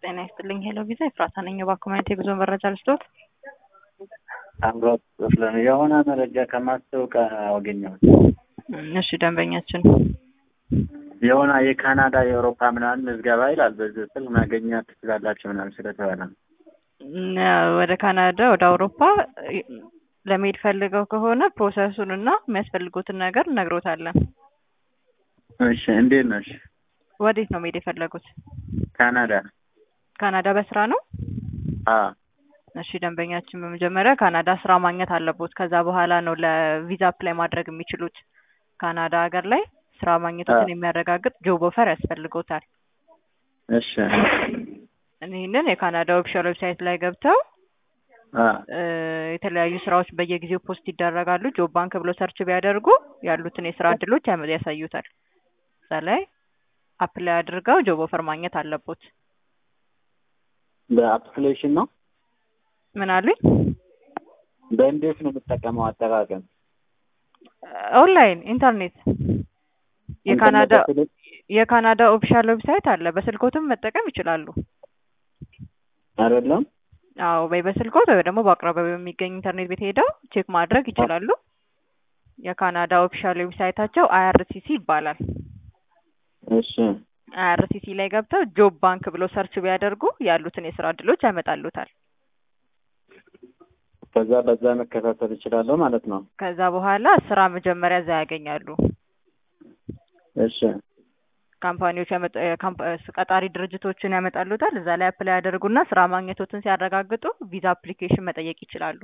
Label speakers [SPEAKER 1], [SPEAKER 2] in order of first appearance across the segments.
[SPEAKER 1] ጤና ይስጥልኝ። ሄሎ ቪዛ ኤፍራታ ነኝ። የባኮመንት የጉዞ መረጃ ልስጦት።
[SPEAKER 2] አምሮት ስለ የሆነ መረጃ ከማስታወቂያ አገኘሁት።
[SPEAKER 1] እሺ ደንበኛችን
[SPEAKER 2] የሆነ የካናዳ የአውሮፓ ምናምን ምዝገባ ይላል። በዚህ ስልክ ማገኘት ትችላላችሁ ምናምን ስለተባለ
[SPEAKER 1] ወደ ካናዳ ወደ አውሮፓ ለመሄድ ፈልገው ከሆነ ፕሮሰሱን እና የሚያስፈልጉትን ነገር እነግሮታለን።
[SPEAKER 2] እሺ እንዴት ነሽ?
[SPEAKER 1] ወዴት ነው መሄድ የፈለጉት?
[SPEAKER 2] ካናዳ
[SPEAKER 1] ካናዳ በስራ ነው?
[SPEAKER 2] አ
[SPEAKER 1] እሺ ደንበኛችን በመጀመሪያ ካናዳ ስራ ማግኘት አለቦት። ከዛ በኋላ ነው ለቪዛ አፕላይ ማድረግ የሚችሉት። ካናዳ ሀገር ላይ ስራ ማግኘቶትን የሚያረጋግጥ ጆብ ኦፈር ያስፈልጎታል።
[SPEAKER 2] እሺ
[SPEAKER 1] ይህንን የካናዳ ኦፊሻል ዌብሳይት ላይ ገብተው
[SPEAKER 2] አ
[SPEAKER 1] የተለያዩ ስራዎች በየጊዜው ፖስት ይደረጋሉ። ጆብ ባንክ ብሎ ሰርች ቢያደርጉ ያሉትን የስራ እድሎች ያመ- ያሳዩታል። እዛ ላይ አፕላይ አድርገው ጆብ ኦፈር ማግኘት አለቦት።
[SPEAKER 2] በአፕሊኬሽን ነው
[SPEAKER 1] ምን አሉኝ?
[SPEAKER 2] በእንዴት ነው የምጠቀመው? አጠቃቀም
[SPEAKER 1] ኦንላይን ኢንተርኔት የካናዳ
[SPEAKER 2] ኢንተርኔት
[SPEAKER 1] የካናዳ ኦፊሻል ዌብሳይት አለ። በስልኮትም መጠቀም ይችላሉ።
[SPEAKER 2] አይደለም
[SPEAKER 1] አዎ ወይ በስልኮት ወይ ደግሞ በአቅራቢያው በሚገኝ ኢንተርኔት ቤት ሄደው ቼክ ማድረግ ይችላሉ። የካናዳ ኦፊሻል ዌብሳይታቸው አይአርሲሲ ይባላል።
[SPEAKER 2] እሺ
[SPEAKER 1] አይአርሲሲ ላይ ገብተው ጆብ ባንክ ብሎ ሰርች ቢያደርጉ ያሉትን የስራ እድሎች ያመጣሉታል።
[SPEAKER 2] ከዛ በዛ መከታተል እችላለሁ ማለት ነው።
[SPEAKER 1] ከዛ በኋላ ስራ መጀመሪያ እዛ ያገኛሉ።
[SPEAKER 2] እሺ
[SPEAKER 1] ካምፓኒዎች ያመጣ- የካምፓ- ቀጣሪ ድርጅቶችን ያመጣሉታል። እዛ ላይ አፕላይ ያደርጉና ስራ ማግኘቶትን ሲያረጋግጡ ቪዛ አፕሊኬሽን መጠየቅ ይችላሉ።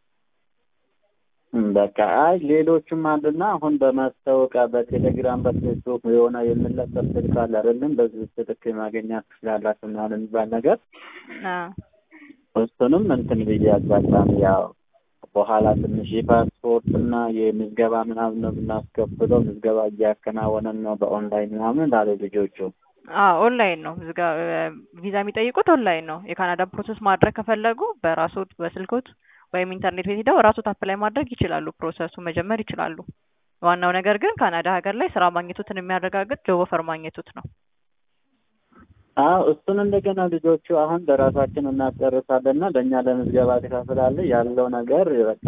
[SPEAKER 2] እም፣ በቃ አይ ሌሎችም አሉና አሁን በማስታወቂያ በቴሌግራም በፌስቡክ የሆነ የምንለጠፍ ስልክ አለ አይደለም? በዚህ ስልክ ማግኘት ትችላላችሁ ምናምን የሚባል ነገር
[SPEAKER 1] አዎ
[SPEAKER 2] እሱንም እንትን ብዬ አጋጣሚ ያው በኋላ ትንሽ የፓስፖርት እና የምዝገባ ምናምን ነው የምናስከፍለው። ምዝገባ እያከናወነን ነው በኦንላይን ምናምን ላሉ ልጆቹ።
[SPEAKER 1] አዎ ኦንላይን ነው ምዝጋ ቪዛ የሚጠይቁት ኦንላይን ነው። የካናዳ ፕሮሰስ ማድረግ ከፈለጉ በራሶት በስልኮት ወይም ኢንተርኔት ቤት ሄደው ራሶት አፕላይ ማድረግ ይችላሉ። ፕሮሰሱ መጀመር ይችላሉ። ዋናው ነገር ግን ካናዳ ሀገር ላይ ስራ ማግኘቱትን የሚያረጋግጥ ጆብ ኦፈር ማግኘቱት ነው።
[SPEAKER 2] አዎ እሱን እንደገና ልጆቹ አሁን በራሳችን እናስጨርሳለንና ለእኛ ለምዝገባ ትከፍላለህ ያለው ነገር በቃ